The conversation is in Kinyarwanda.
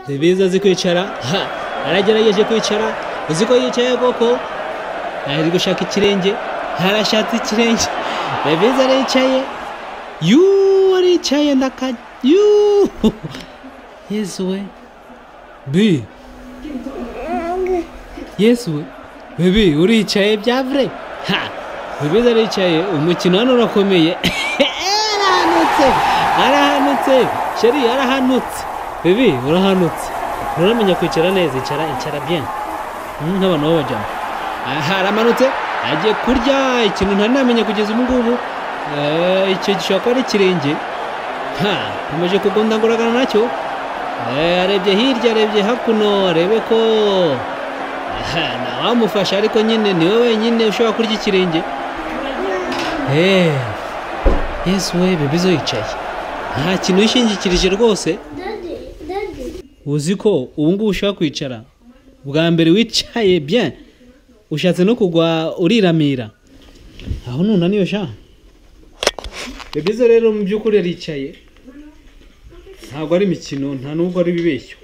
zibizi azi kwicara ha yaragerageje kwicara uzi ko yicaye koko ari gushaka ikirenge harashatse ikirenge rebizi aricaye yuu aricaye ndakanya yuu yesu we bi yesu we bibi uricaye bya vure ha bibizi aricaye umukino hano urakomeye arahanutse arahanutse sheri arahanutse bibi urahanutse nturamenya kwicara neza icara icara bien nk'abantu b'abajyamo aha aramanutse agiye kurya ikintu ntaramenya kugeza ubu ngubu Eh, icyo gishobora kuba ari ikirenge ha umaze kugundaguragana nacyo Eh, arebye hirya arebye hakuno arebe ko aha ntawamufasha ariko nyine ni wowe wenyine ushobora kurya ikirenge Eh, yesu we bibizo yicaye nta kintu yishingikirije rwose Daddy, daddy. uzi ko ubu ngubu ushaka kwicara bwa mbere wicaye bya ushatse no kugwa uriramira aho nunaniwe sha ni byiza rero mu by'ukuri aricaye ntabwo ari imikino nta n'ubwo ari ibibeshyo